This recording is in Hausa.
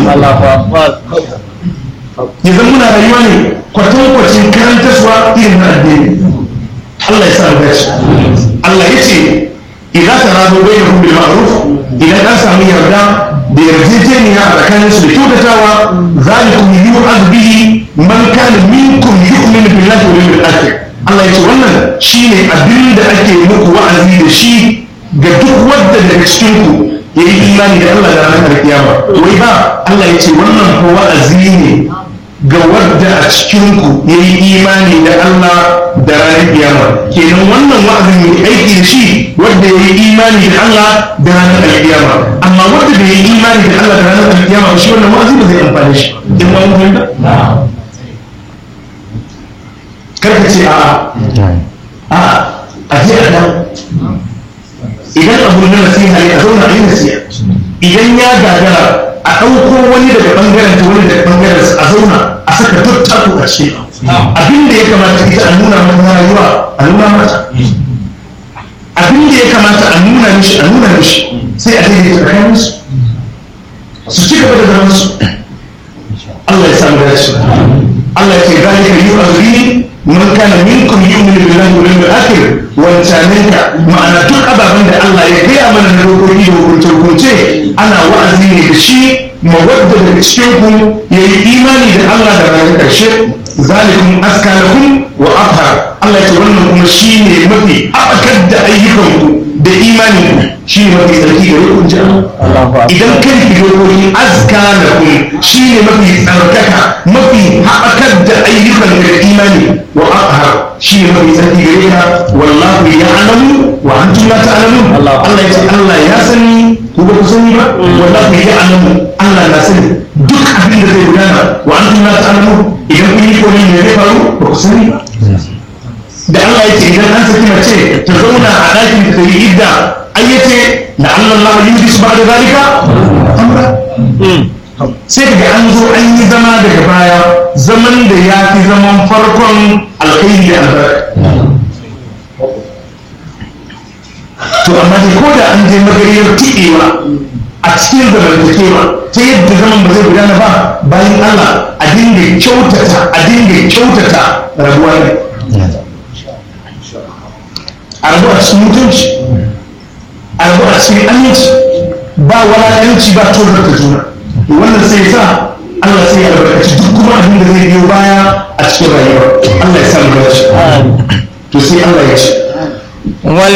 ya zama muna rayuwa ne kwatankwacin karantarwa irin na addini Allah ya sa mu dace Allah ya ce idan ta rado bai da bil ma'ruf idan an samu yarda da yarjejeniya a tsakanin su da kyautatawa zalikum yu'az bihi man kana minkum yu'minu billahi wal yawmil akhir Allah ya ce wannan shine abin da ake muku wa'azi da shi ga duk wanda daga cikin ku yayi imani da Allah da ranar kiyama wai ba Allah ya ce wannan ko wa'azi ne ga wadda a cikinku ya yi imani da Allah da ranar kiyama kenan wannan wa'azin mai aiki da shi wadda ya yi imani da Allah da ranar alkiyama amma wadda bai yi imani da Allah da ranar alkiyama shi wannan wa'azi ba zai amfane shi in ma mun fahimta karka ce a a a je a nan idan abu na nasiha ne a zauna a yi nasiha idan ya gagara a ɗauko wani daga ɓangaren ta wani daga ɓangaren a zauna a saka duk taku a ce abin da ya kamata ita a nuna mata rayuwa a nuna mata abin da ya kamata a nuna mishi a nuna mishi sai a daidaita tsakanin su su ci gaba da zaman su Allah ya samu dace Allah ya ce zalika yu'azri man kana minkum yu'minu billahi wal yawmil akhir wancanenka ma'ana duk ababen da Allah ya gaya mana na dokoki da hukunce hukunce ana wa'azi ne da shi mawadda daga cikin ku ya yi imani da Allah da ranar ƙarshe zalikum askanakum wa afhar Allah ya ce wannan kuma shi ne mafi abakar da ayyukanku da imanin ku shi ne mafi tsarki da rukun ji idan kan ki dokoki askanakum shi ne mafi tsarkaka mafi haɓakar da ayyukan da imani wa afhar shi ne mafi tsarki gare ka wallahu ya'lamu wa antum la ta'lamun Allah ya ce Allah ya sani ku ba ku sani ba wallahu ya'lamu Allah na sani duk abin da zai gudana wa antum la ta'lamun idan kun yi komai ne zai faru ba ku sani ba da Allah ya ce idan an saki mace ta zauna a ɗakin ta yi idda ai ya ce da Allah Allah yi su ba da zalika amra sai daga an zo an yi zama daga baya zaman da ya fi zaman farkon alkhairi da albarka to amma dai ko da an je magariyar tiɗewa a cikin zamantakewa ta yadda zaman ba zai gudana ba bayan Allah a dinga kyautata a dinga kyautata rabuwa ne a rabu a cikin mutunci a rabu a cikin aminci ba walakanci ba tozarta juna wannan sai sa Allah sai ya albarkaci duk kuma abin da zai biyo baya a cikin rayuwa Allah ya sa mu dace to sai Allah ya ce